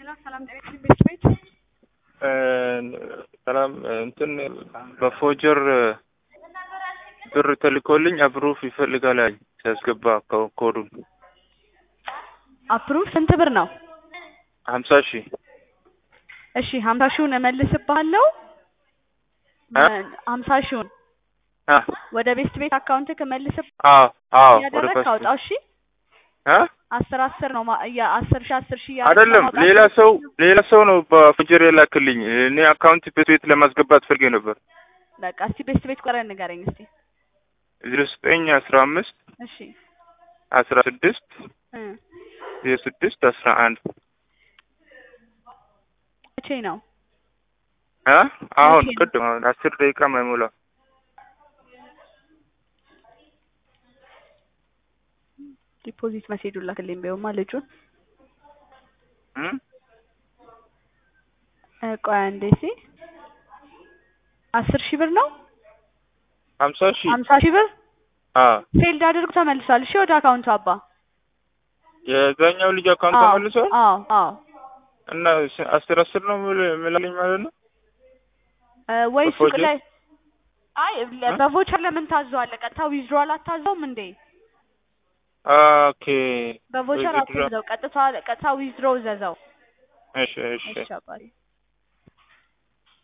ሄሎ ሰላም ጤና ይስጥልኝ ቤት ቤት ሰላም እንትን በፎጀር ብር ተልኮልኝ አፕሩፍ ይፈልጋል አለኝ ሲያስገባ ኮ- ኮዱን አፕሩቭ ስንት ብር ነው? ሀምሳ ሺህ እሺ ሀምሳ ሺውን እመልስብሃለሁ። እ? ሀምሳ ሺውን አ ወደ ቤስት ቤት አካውንትክ እመልስብ አዎ አዎ ወደ ያደረግ ፓስፖርት አውጣው። እሺ አ አስር አስር ነው ማ- ያ አስር ሺ አስር ሺ እያደረግህ አይደለም ማውጣት ሌላ ሰው ሌላ ሰው ነው በፎጀር የላክልኝ እኔ አካውንት ቤት ቤት ለማስገባት ፈልጌ ነበር በቃ እስቲ ቤስት ቤት ቆረን ንገረኝ እስቲ። ዜሮ ዘጠኝ አስራ አምስት እሺ አስራ ስድስት እ ዜሮ ስድስት አስራ አንድ መቼ ነው? አ አሁን መቼ ነው? ቅድም አሁን አስር ደቂቃ ማይሞላ ዲፖዚት መሴጁ ላክልኝ ቢሆንማ ልጁን እም? እ ቆይ አንዴ እስኪ አስር ሺህ ብር ነው ሀምሳ ሺህ ሀምሳ ሺህ ብር አ ፌልድ አድርጎ ተመልሷል። እሺ ወደ አካውንቱ አባ የዛኛው ልጅ አካውንት አዎ ተመልሷል አዎ አዎ እና ስ- አስር አስር ነው ምል- ምላልኝ ማለት ነው እ ወይ ሱቅ በፎጀር? ላይ አይ ለ- በቮቸር ለምን ታዘዋለህ? ቀጥታ ዊዝድሮዋል አታዘውም እንዴ? ኦኬ በቮቸር ዊዝድሮ- አትዘዘው፣ ቀጥታ ቀጥታ ዊዝድሮ ዘዘው። እሺ እሺ እሺ አባቴ